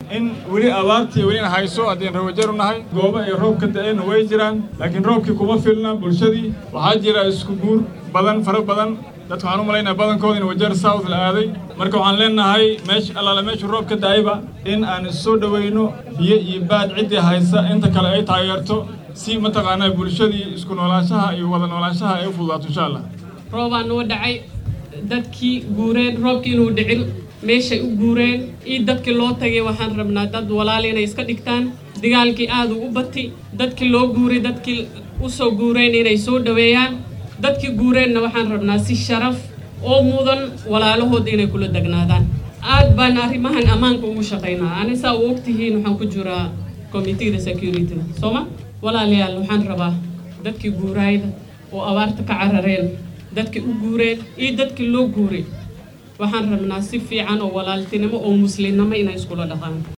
in weli abaartii welina hayso haddeen rawajaru nahay goobo ay roobka da'een way jiraan laakiin roobkii kuma filna bulshadii waxaa jira isku guur badan fara badan dadka waxaan u malaynaya badankooda in wajeer south la aaday marka waxaan leenahay meesha allaale meesha roob ka da'ayba in aan issoo dhowayno biyo iyo baad ciddii haysa inta kale ay taageerto si mataqaanaa bulshadii isku noolaanshaha iyo wada noolaanshaha ay u fududaato insha allah roobaa noo dhacay dadkii guureen roobkii inuu dhicin meeshay u guureen iyo dadkii loo tagay waxaan rabnaa dad walaal inay iska dhigtaan dagaalkii aad u bati dadkii loo guuray dadkii u soo guureen inay soo dhoweeyaan dadkii guureenna waxaan rabnaa si sharaf oo mudan walaalahooda inay kula degnaadaan aad baan arrimahan ammaanka ugu shaqaynaa ani saa u ogtihiin waxaan ku jiraa committeeda security sooma walaalayaal waxaan rabaa dadkii guuraayda oo abaarta ka carareen dadkii u guureen iyo dadkii loo guuray waxaan rabnaa si fiican oo walaaltinimo oo muslimnimo inay iskula dhaqaan